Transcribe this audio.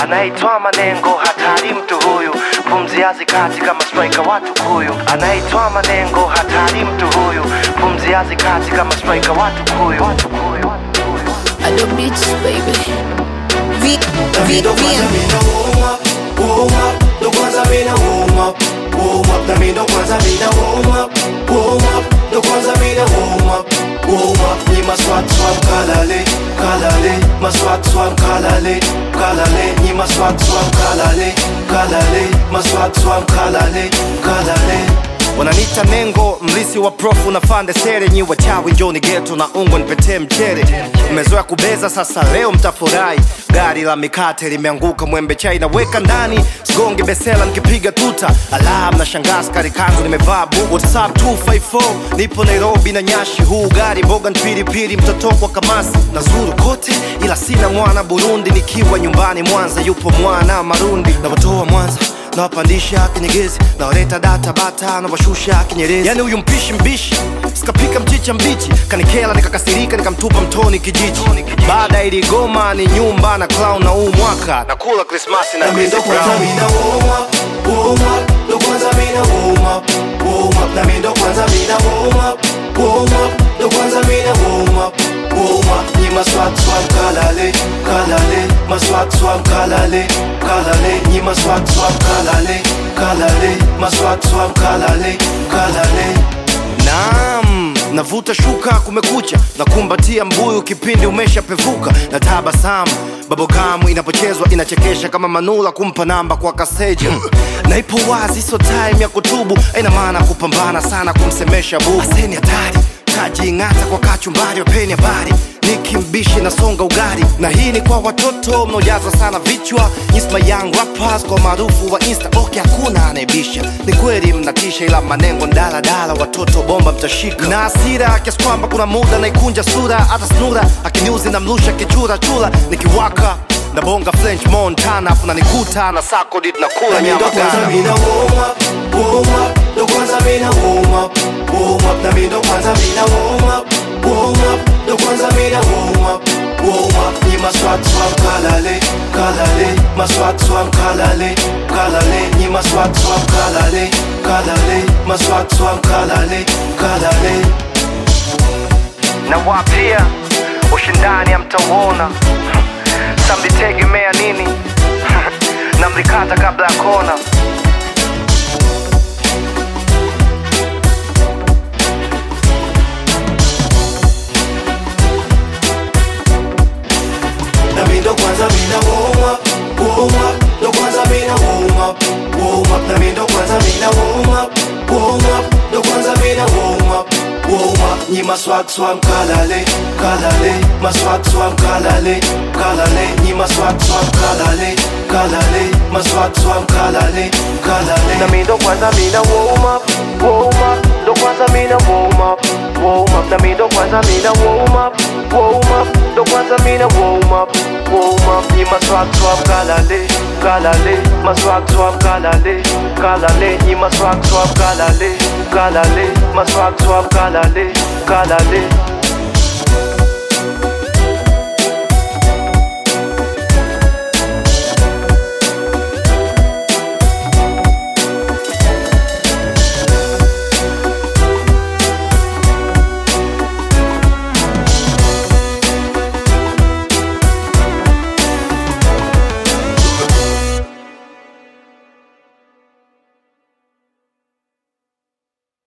anaitwa manengo hatari mtu huyu pumzi hazikati kama striker watu huyu anaitwa manengo hatari mtu huyu pumzi hazikati kama striker watu huyu watu huyu Ado Beats, baby. V, Na V, mi ndo kwanza VM. mina warm up, warm up, ndo kwanza mina warm up, warm up. Na mi ndo kwanza mina warm up, warm up, ndo kwanza mina warm up, warm up. Ni maswat swam kalale, kalale, maswat swam kalale, kalale. Ni maswat swam kalale, kalale, maswat swam kalale, kalale. wananita nengo mlisi wa profu na fande sere nyi wachawi njoni geto na ungo nipetee mchere mmezoea kubeza sasa leo mtafurahi gari la mikate limeanguka mwembe chai naweka ndani sigonge besela nikipiga tuta alam na shangaa skari kangu nimevaa bu whatsapp 254 nipo nairobi na nyashi huu gari mboga mpilipili mtoto kwa kamasi na zuru kote ila sina mwana burundi nikiwa nyumbani mwanza yupo mwana marundi na watoa mwanza nawapandisha kinyegezi nawaleta data bata nawashusha kinyerezi yani huyu mpishi mbishi sikapika mchicha mbichi kanikela nikakasirika nikamtupa mtoni kijiji baada ya iligoma ni nyumba na clown na huu mwaka nakula krismasi na Na mi Chris ndo kwanza Brown. mina warm up, warm up, ndo kwanza mina warm up, warm up. Na mi ndo kwanza mina warm up, warm up, ndo kwanza mina warm up, warm up. Ni maswat swam kalale, kalale, maswat swam kalale, kalale. Ni maswat swam kalale, kalale, maswat swam kalale, kalale. Naam, navuta shuka kumekucha na kumbatia mbuyu kipindi umeshapevuka na tabasamu babogamu inapochezwa inachekesha kama manula kumpa namba kwa kaseja na ipo wazi so time ya kutubu aina maana kupambana sana kumsemesha bubu aseni hatari tajing'ata kwa kachumbari wapeni habari nikimbishi nasonga ugari na hii ni kwa watoto mnaojaza sana vichwa nyisma young rappers kwa maarufu wa insta okay hakuna anayebisha ni kweli mnatisha ila manengo ndaladala watoto bomba mtashika na asira kiasi kwamba kuna muda naikunja sura hata snura akiniuzi na mlusha kichura chula nikiwaka na bonga french montana afu nanikuta na sakodit na kula Na mi ndo nyama kwanza gana mina warm up, warm up, ndo kwanza mina warm up, warm up. Na mi ndo kwanza mina warm up, warm up, ndo kwanza mina warm up, warm up. Ni maswat swam kalale, kalale, maswat swam kalale, kalale. Ni maswat swam kalale, kalale, maswat swam kalale, kalale. na wapia ushindani amtauona samlitegemea nini na mlikata kabla ya kona Na mi ndo kwanza mina warm up, warm up, ndo kwanza mina warm up, warm up. Na mi ndo kwanza mina warm up, warm up, ndo kwanza mina warm up, warm up. Ni maswat swam kalale, kalale, maswat swam kalale, kalale. Ni maswat swam kalale, kalale, maswat swam kalale, kalale. na mi ndo kwanza mina warm up, warm up, ndo kwanza mina warm up, warm up. Na mi ndo kwanza mina warm up, warm up, ndo kwanza mina warm up, warm up. Ni maswag swag kalale, kalale, maswag swag kalale, kalale. Ni maswag swag kalale, kalale, maswag swag kalale, kalale.